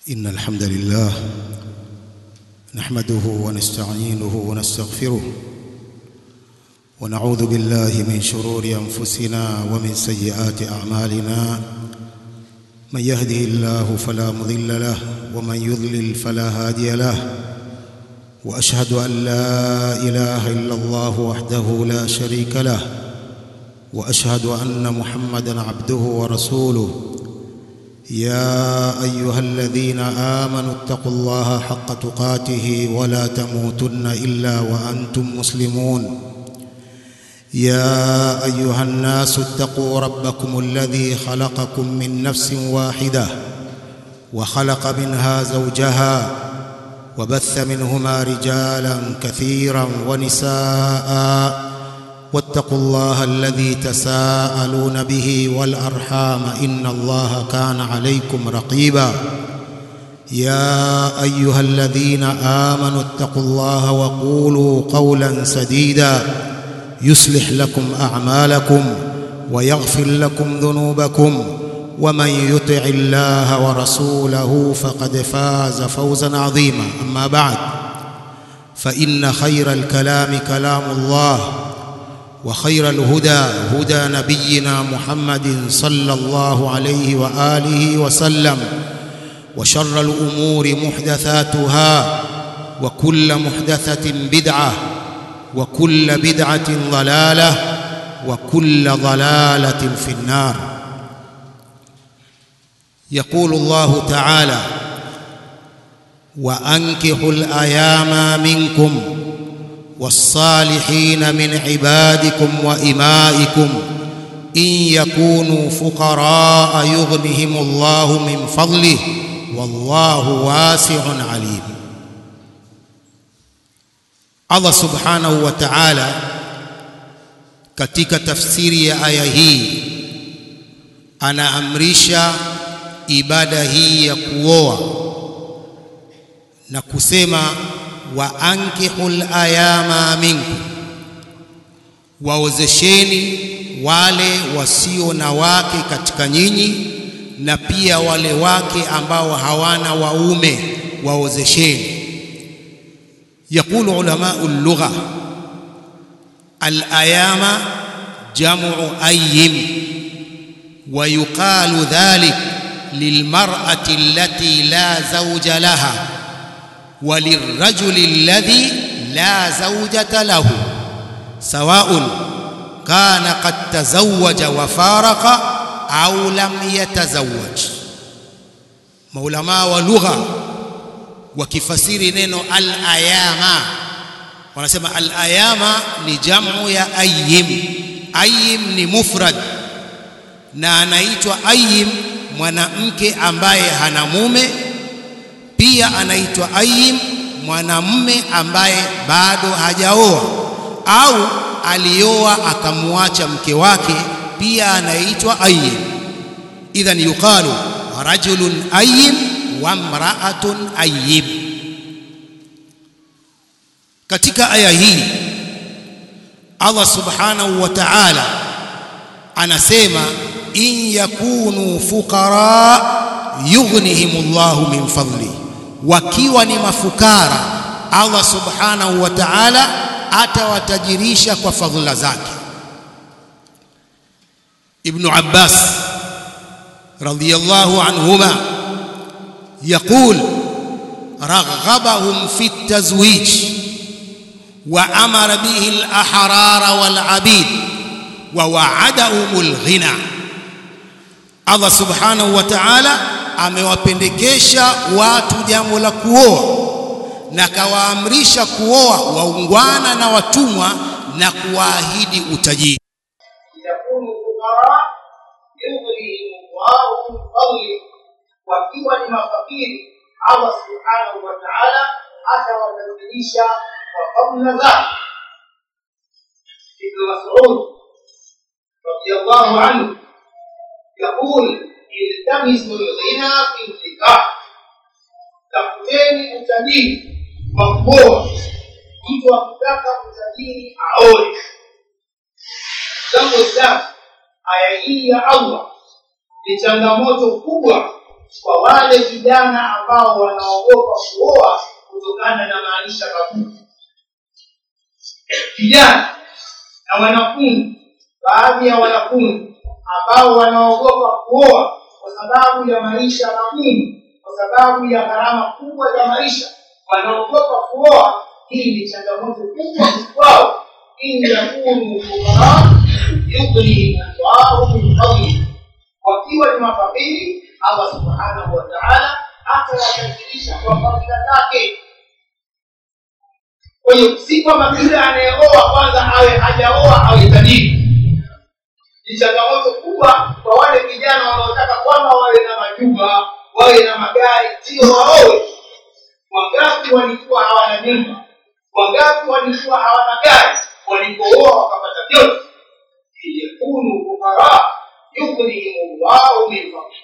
إن الحمد لله نحمده ونستعينه ونستغفره ونعوذ بالله من شرور أنفسنا ومن سيئات أعمالنا من يهده الله فلا مضل له ومن يضلل فلا هادي له وأشهد أن لا إله إلا الله وحده لا شريك له وأشهد أن محمدًا عبده ورسوله يا ايها الذين امنوا اتقوا الله حق تقاته ولا تموتن الا وانتم مسلمون يا ايها الناس اتقوا ربكم الذي خلقكم من نفس واحده وخلق منها زوجها وبث منهما رجالا كثيرا ونساء واتقوا الله الذي تساءلون به والارحام ان الله كان عليكم رقيبا يا ايها الذين امنوا اتقوا الله وقولوا قولا سديدا يصلح لكم اعمالكم ويغفر لكم ذنوبكم ومن يطع الله ورسوله فقد فاز فوزا عظيما اما بعد فان خير الكلام كلام الله وخير الهدى هدى نبينا محمد صلى الله عليه واله وسلم وشر الامور محدثاتها وكل محدثه بدعه وكل بدعه ضلاله وكل ضلاله في النار يقول الله تعالى وانكحوا الايام منكم والصالحين من عبادكم وإمائكم إن يكونوا فقراء يغنهم الله من فضله والله واسع عليم Allah subhanahu wa ta'ala katika tafsiri ya aya hii anaamrisha ibada hii ya kuoa na kusema wa ankihul ayama minkum, waozesheni wale wasio na wake katika nyinyi, na pia wale wake ambao hawana waume waozesheni. Yaqulu ulamau lugha alayama jamu ayyim wa yuqalu dhalik lilmar'ati allati la zawja laha وللرجل الذي لا زوجة له سواء كان قد تزوج وفارق أو لم يتزوج maulamaa wa lugha wakifasiri neno al-ayama wanasema al-ayama ni jamu ya ayyim ayyim ni mufrad na anaitwa ayyim mwanamke ambaye hana mume pia anaitwa ayim mwanamume ambaye bado hajaoa au alioa akamwacha mke wake pia anaitwa ayim idhan yuqalu rajulun ayim wa mra'atun ayim katika aya hii Allah subhanahu wa ta'ala anasema in yakunu fuqara yughnihimullahu min fadlihi wakiwa ni mafukara Allah subhanahu wa ta'ala atawatajirisha kwa fadhila zake Ibn Abbas radiyallahu anhuma يقول رغبهم في التزويج وأمر به الأحرار والعبيد ووعدهم الغنى الله سبحانه وتعالى amewapendekesha watu jambo la kuoa na kawaamrisha kuoa waungwana na watumwa na kuwaahidi utajiri yakunu fuqara yughnihim Allahu min fadli, wakiwa ni mafakiri Allah subhanahu wa ta'ala atawabadilisha kwa fadhila zake. Ibn Mas'ud radiyallahu anhu يقول iltamisu lghina fi nikah, tafuteni utajiri wa kuoa. Mtu akitaka utajiri aoe. Jambo tatu, aya hii ya Allah ni changamoto kubwa kwa wale vijana ambao wanaogopa kuoa kutokana na maisha magumu vijana na wanafunzi baadhi ya wanafunzi ambao wanaogopa kuoa kwa sababu ya maisha magumu kwa sababu ya gharama kubwa za maisha wanaogopa kuoa hii ni changamoto kubwa kwao in yakunu fukara yughnihim llahu min fadlihi wakiwa ni mafakiri allah subhanahu wa taala atawatajirisha kwa fadhila zake kwa hiyo si kwamba kila anayeoa kwanza awe hajaoa awe tajiri ni changamoto kubwa kwa wale vijana wanaotaka kwamba wawe na majumba wawe na magari sio waowe wangapi walikuwa hawana nyumba wangapi walikuwa hawana gari walipooa wakapata vyote liyakunu fukara yughnihim llahu min fadli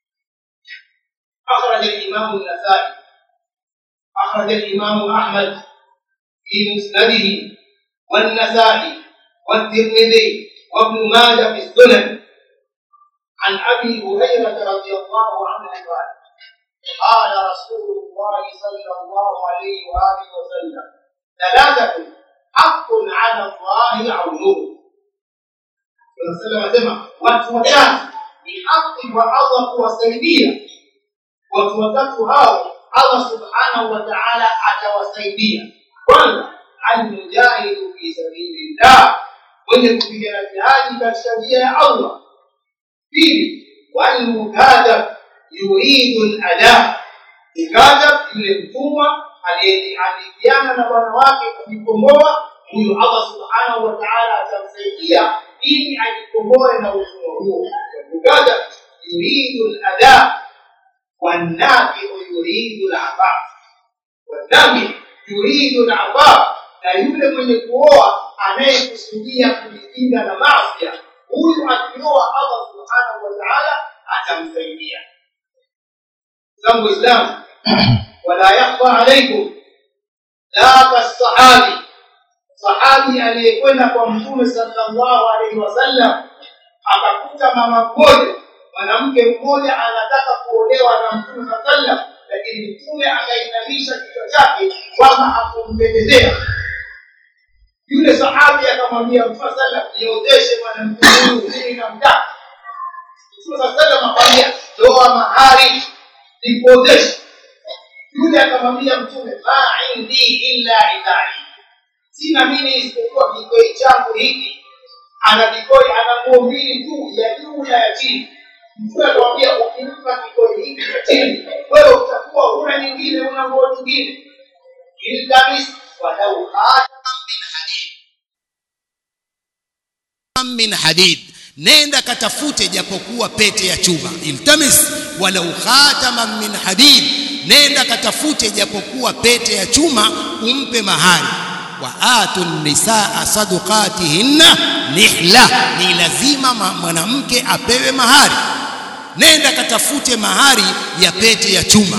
أخرج الإمام النسائي أخرج الإمام أحمد في مسنده والنسائي والترمذي وابن ماجه في السنن عن أبي هريرة رضي الله عنه قال قال رسول الله صلى الله عليه وآله وسلم ثلاثة حق على الله عونه Rasulullah anasema watu watatu ni haki kwa Allah kuwasaidia watu watatu hao Allah subhanahu wa ta'ala atawasaidia kwanza almujahidu fi sabilillah mwenye kupigana jihadi katika njia ya Allah pili walmukadab yuridu al-ada mukadab yule mtumwa aliyeandikiana na bwana wake kujikomboa huyu Allah subhanahu wa ta'ala atamsaidia ili ajikomboe na utumwa huo mukadab yuridu al-ada والنافع يريد العفاف والنافع يريد العفاف na yule mwenye kuoa anayekusudia kujikinga na maasi huyu akioa Allah subhanahu wa ta'ala atamsaidia zangu islam wala yakhfa alaykum la kasahabi sahabi aliyekwenda kwa mtume sallallahu alaihi wasallam akakuta mama mmoja mwanamke mmoja anataka kuolewa na mtume saa sallam lakini mtume akainamisha kichwa chake kwamba hakumpendezea yule sahabi akamwambia mtume sallam niozeshe mwanamke huyu mimi namtaka mtume saa sallam akamwambia toa mahari nikuozeshe yule akamwambia mtume ma indi illa idhai sina mimi isipokuwa kikoi changu hiki ana kikoi ana nguo mbili tu ya juu na ya chini mtume akamwambia ukimpa kikoi hiki cha chini wewe utakuwa huna nyingine una nguo nyingine iltamis walau khataman min hadid min hadid nenda katafute japokuwa pete ya chuma iltamis walau khataman min hadid nenda katafute japokuwa pete ya chuma umpe mahari wa atu nisaa sadaqatihinna nihla ni lazima mwanamke apewe mahari nenda katafute mahari ya pete ya chuma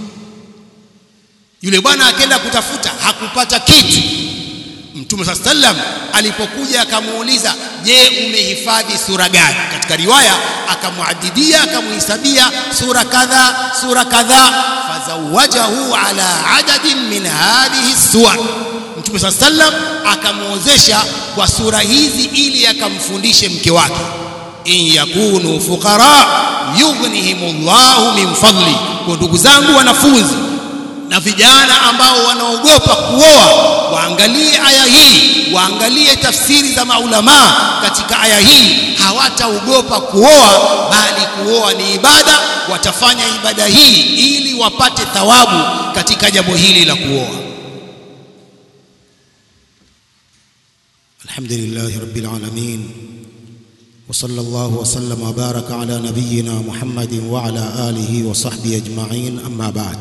yule bwana akaenda kutafuta hakupata kitu mtume saa sallam alipokuja akamuuliza je umehifadhi sura gani katika riwaya akamuadidia akamuhisabia sura kadha sura kadha fazawajahu ala adadin min hadhihi suwar mtume saa sallam akamuozesha kwa sura hizi ili akamfundishe mke wake in yakunu fuqara yughnihimullahu min fadli kwa ndugu zangu wanafunzi na vijana ambao wanaogopa kuoa waangalie aya hii waangalie tafsiri za maulamaa katika aya hii hawataogopa kuoa bali kuoa ni ibada watafanya ibada hii ili wapate thawabu katika jambo hili la kuoa الحمد لله رب العالمين وصلى الله وسلم وبارك على نبينا محمد وعلى آله وصحبه أجمعين أما بعد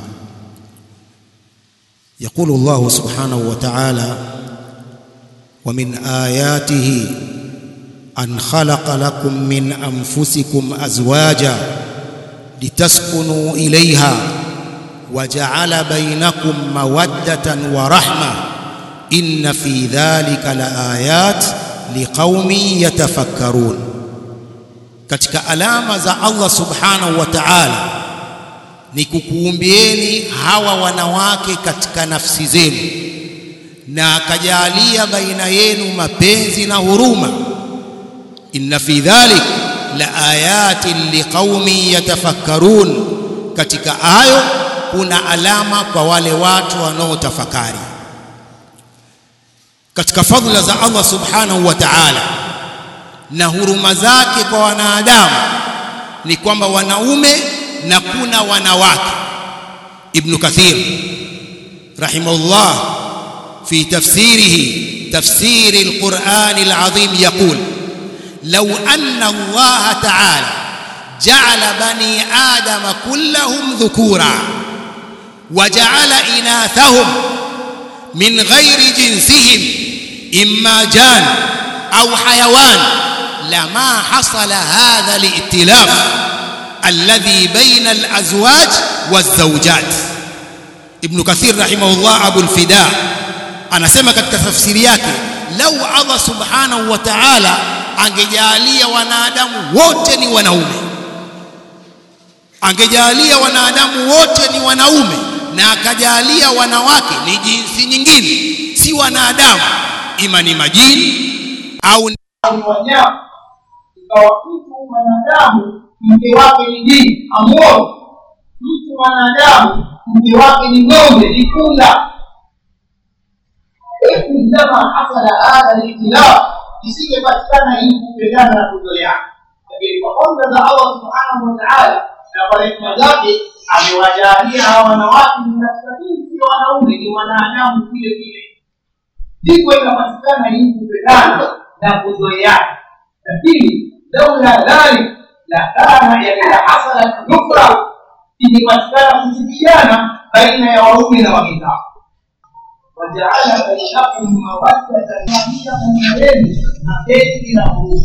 يقول الله سبحانه وتعالى ومن آياته أن خلق لكم من أنفسكم أزواجا لتسكنوا إليها وجعل بينكم مودة ورحمة إن في ذلك لآيات لقوم يتفكرون katika alama za Allah subhanahu wa ta'ala ni kukuumbieni hawa wanawake katika nafsi zenu na akajalia baina yenu mapenzi na huruma inna fi dhalik la ayatin liqaumin yatafakkarun katika hayo kuna alama kwa wale watu wanaotafakari katika fadhila za Allah subhanahu wa ta'ala na huruma zake kwa wanadamu ni kwamba wanaume na kuna wanawake ibn kathir rahimahullah fi tafsirihi tafsir alquran alazim yaqul law anna Allah ta'ala ja'ala bani adama kullahum dhukura وجعل إناثهم من غير جنسهم إما جان أو حيوان لما حصل هذا الائتلاف الذي بين الأزواج والزوجات ابن كثير رحمه الله أبو الفداء أنا سمع katika tafsiri yake lau Allah subhanahu wa ta'ala angejalia wanadamu wote ni wanaume angejalia wanadamu wote ni wanaume na akajalia wanawake ni jinsi nyingine si wanadamu ima ni majini au ni wanyama ikawa mtu mwanadamu mke wake ni jini amuoni mtu mwanadamu mke wake ni ng'ombe ni punda indama hasala hadha likhtilaf isingepatikana hii kupendana na kuzoeana lakini kwa fadhila za allah subhanahu wa taala na kwa rehema zake amewajalia hawa wanawake ni katika jinsi ya wanaume ni wanadamu vile vile ndipo ikapatikana hii kupendana na kuzoeana lakini laula dhalik la kana yakala hasalat nufra ingepatikana kuchukiana baina ya waume na wake zao wajaala bainakum mawaddatan naia baina yenu mapenzi na huruma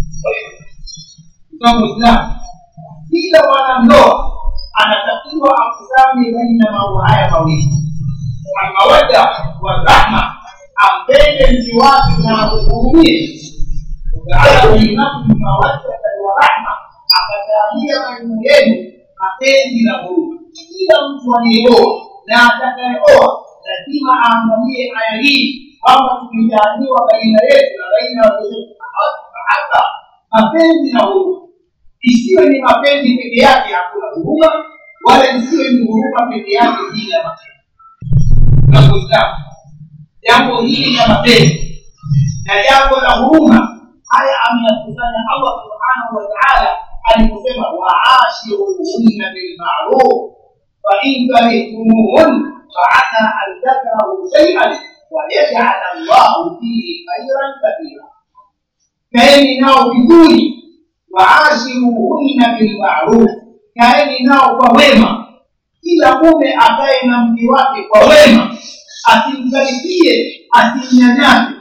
Mtango Islamu, kila mwanandoa anatakiwa akusanye baina mambo haya mawili almawadda warahma ampende mji wake na akuhurumie wajaala bainakum mawaddatan warahma akajalia baina yenu mapenzi na huruma kila mtu aliyeoa na atakayeoa lazima aangalie aya hii kwamba tumejaliwa baina yetu na baina ya wenzetu mahaba mapenzi na huruma isiwe ni mapenzi peke yake hakuna huruma wala isiwe ni huruma peke yake bila mapenzi na kuislamu jambo hili la mapenzi na jambo la huruma haya ameyakusanya allah subhanahu wa taala aliposema waashiruhunna bilmaruf fain karihtumuhun faasa an takrahu shaian wayajal allahu fihi khairan kathira kaeni nao vizuri waashiruhunna bilmaruf kaeni nao kwa wema kila mume akae na mke wake kwa wema asimkaribie asimnyanyase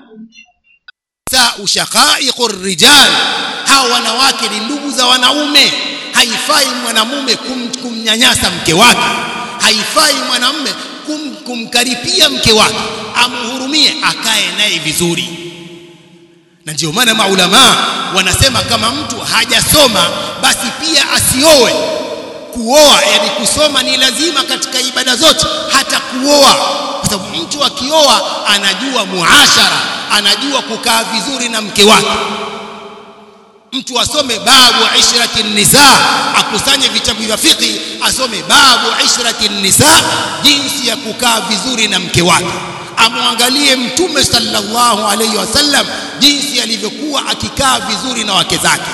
sa ushaqaiqu rijal hawa wanawake ni ndugu za wanaume haifai mwanamume kum, kumnyanyasa mke wake haifai mwanamume kum, kumkaripia mke wake amhurumie akae naye vizuri na ndio maana maulama wanasema kama mtu hajasoma basi pia asioe kuoa yani kusoma ni lazima katika ibada zote hata kuoa kwa sababu mtu akioa anajua muashara anajua kukaa vizuri na mke wake mtu asome babu ishrati nisa akusanye vitabu vya fiqh asome babu ishrati nisa jinsi ya kukaa vizuri na mke wake amwangalie mtume sallallahu alayhi wasallam jinsi alivyokuwa akikaa vizuri na wake zake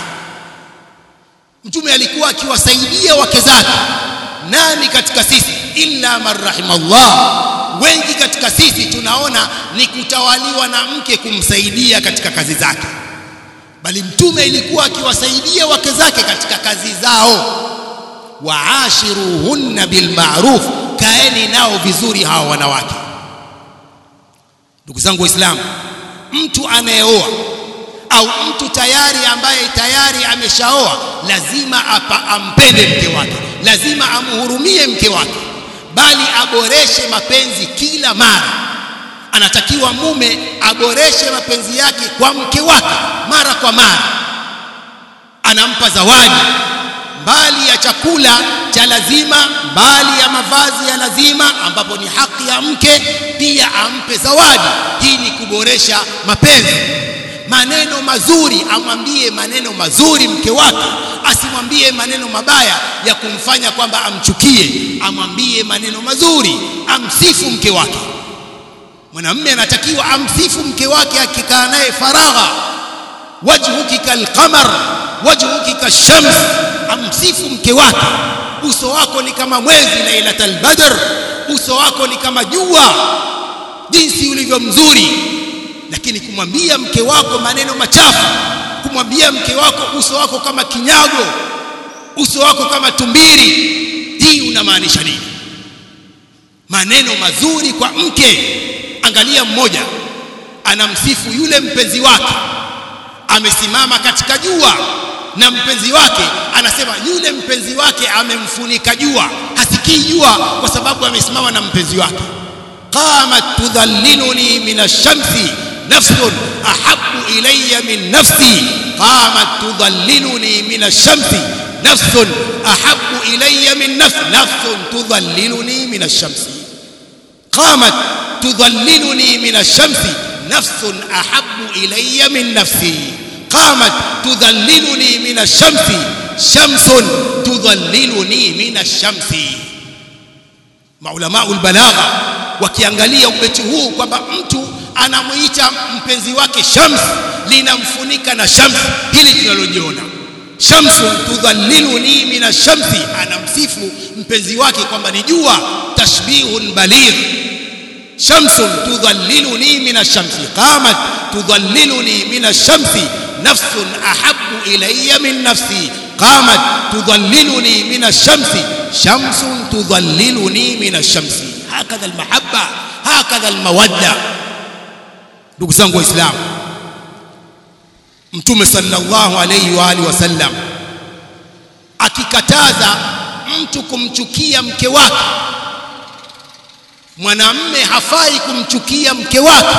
mtume alikuwa akiwasaidia wake zake nani katika sisi illa man rahimallah wengi katika sisi tunaona ni kutawaliwa na mke kumsaidia katika kazi zake bali mtume ilikuwa akiwasaidia wake zake katika kazi zao waashiruhunna bilma'ruf kaeni nao vizuri hawa wanawake ndugu zangu waislamu mtu anayeoa au mtu tayari ambaye tayari ameshaoa lazima apa, ampende mke wake lazima amhurumie mke wake bali aboreshe mapenzi kila mara anatakiwa mume aboreshe mapenzi yake kwa mke wake mara kwa mara anampa zawadi mbali ya chakula cha lazima mbali ya mavazi ya lazima ambapo ni haki ya mke pia ampe zawadi hii ni kuboresha mapenzi maneno mazuri amwambie maneno mazuri mke wake asimwambie maneno mabaya ya kumfanya kwamba amchukie amwambie maneno mazuri amsifu mke wake mwanamume anatakiwa amsifu mke wake akikaa naye faragha wajhuki kalqamar wajhuki kashams amsifu mke wake uso wako ni kama mwezi lailatul badr uso wako ni kama jua jinsi ulivyo mzuri lakini kumwambia mke wako maneno machafu kumwambia mke wako uso wako kama kinyago uso wako kama tumbiri hii unamaanisha nini maneno mazuri kwa mke angalia mmoja anamsifu yule mpenzi wake amesimama katika jua na mpenzi wake anasema yule mpenzi wake amemfunika jua hasikii jua kwa sababu amesimama na mpenzi wake qamat tudhalliluni min ash-shamsi nafsun ahabbu ilayya min nafsi qamat tudhalliluni min ash-shamsi nafsun ahabbu ilayya min nafsi nafsun tudhalliluni min ash-shamsi qamat tudhalliluni min ash-shamsi nafsun ahabbu ilayya min nafsi قامت تذللني من الشمس شمس تذللني من الشمس maulama ulbalagha wakiangalia ubeti huu kwamba mtu anamuita mpenzi wake shams linamfunika na shams hili tunalojiona shamsun tudhalliluni min ashamsi anamsifu mpenzi wake kwamba ni jua tashbihun baligh shamsun tudhalliluni min ashamsi qamat tudhalliluni min ashamsi nafsun ahabbu ilayya min nafsi qamat tudhalliluni min ash-shamsi shamsun tudhalliluni min ash-shamsi hakadha al-mahabba hakadha al-mawadda ndugu zangu waislamu mtume sallallahu alayhi wa alihi wasallam akikataza mtu kumchukia mke wake mwanamme hafai kumchukia mke wake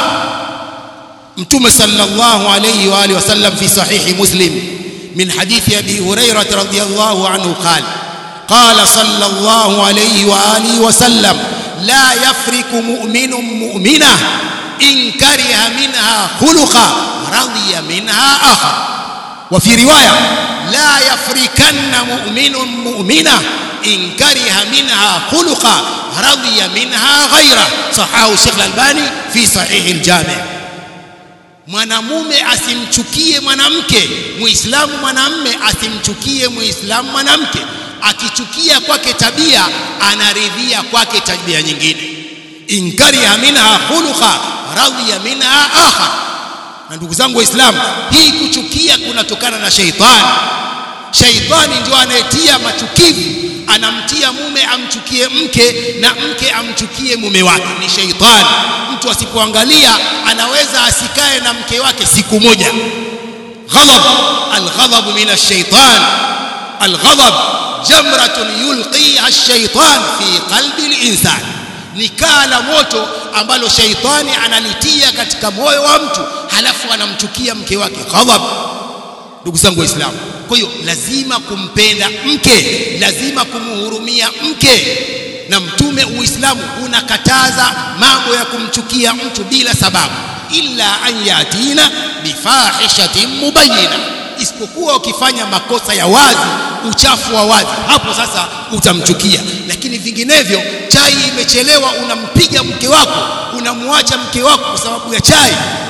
mtume sallallahu alayhi wa alihi wasallam fi sahihi muslim min hadithi abi hurairah radhiyallahu anhu qala qala sallallahu alayhi wa alihi wasallam la yafriku mu'minun mu'mina in kariha minha khuluqa radiya minha akhar wa fi riwaya la yafrikanna mu'minun mu'mina in kariha minha khuluqa radiya minha ghayra sahahu Sheikh Al-Albani fi sahih al-Jami' mwanamume asimchukie mwanamke muislamu mwanamme asimchukie muislamu mwanamke akichukia kwake tabia anaridhia kwake tabia nyingine inkariha minha khuluqa radhiya minha akhar na ndugu zangu waislamu hii kuchukia kunatokana na sheitani sheitani ndio anayetia machukivu anamtia mume amchukie mke na mke amchukie mume wake ni sheitani mtu asipoangalia anaweza asikae na mke wake siku moja ghadab alghadab min ash-shaytan alghadab jamratun yulqiha ash-shaytan fi qalbi al-insan ni kaa la moto ambalo sheitani analitia katika moyo wa mtu halafu anamchukia mke wake ghadab ndugu zangu waislamu kwa hiyo lazima kumpenda mke lazima kumhurumia mke na mtume uislamu unakataza mambo ya kumchukia mtu bila sababu illa an yatina bifahishatin mubayyina isipokuwa ukifanya makosa ya wazi uchafu wa wazi hapo sasa utamchukia lakini vinginevyo chai imechelewa unampiga mke wako unamwacha mke wako kwa sababu ya chai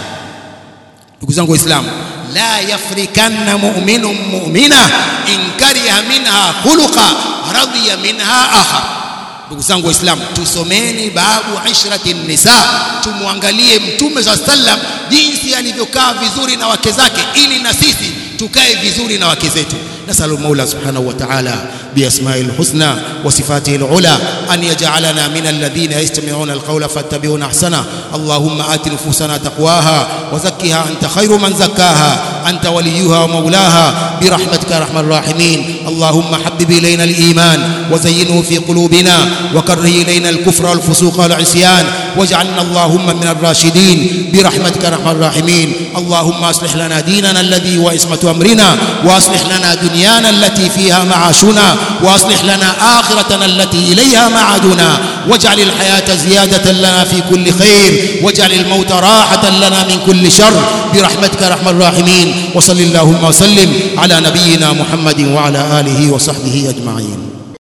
ndugu zangu waislamu la yafrikanna mu'minun mu'mina in kariha minha khuluqa radiya minha akhar ndugu zangu waislamu tusomeni babu ishrati nisa tumwangalie mtume saa sallam jinsi alivyokaa vizuri na wake zake ili na sisi tukae vizuri na wake zetu nasalu maula subhanahu wa ta'ala بأسمائه الحسنى وصفاته العلى أن يجعلنا من الذين يستمعون القول فاتبعون أحسنه اللهم آت نفوسنا تقواها وزكها أنت خير من زكاها أنت وليها ومولاها برحمتك يا أرحم الراحمين اللهم حبب إلينا الإيمان وزينه في قلوبنا وكره إلينا الكفر والفسوق والعصيان واجعلنا اللهم من الراشدين برحمتك يا أرحم الراحمين اللهم أصلح لنا ديننا الذي هو عصمة أمرنا وأصلح لنا دنيانا التي فيها معاشنا وأصلح لنا آخرتنا التي إليها معادنا واجعل الحياة زيادة لنا في كل خير واجعل الموت راحة لنا من كل شر برحمتك يا أرحم الراحمين وصل اللهم وسلم على نبينا محمد وعلى آله وصحبه أجمعين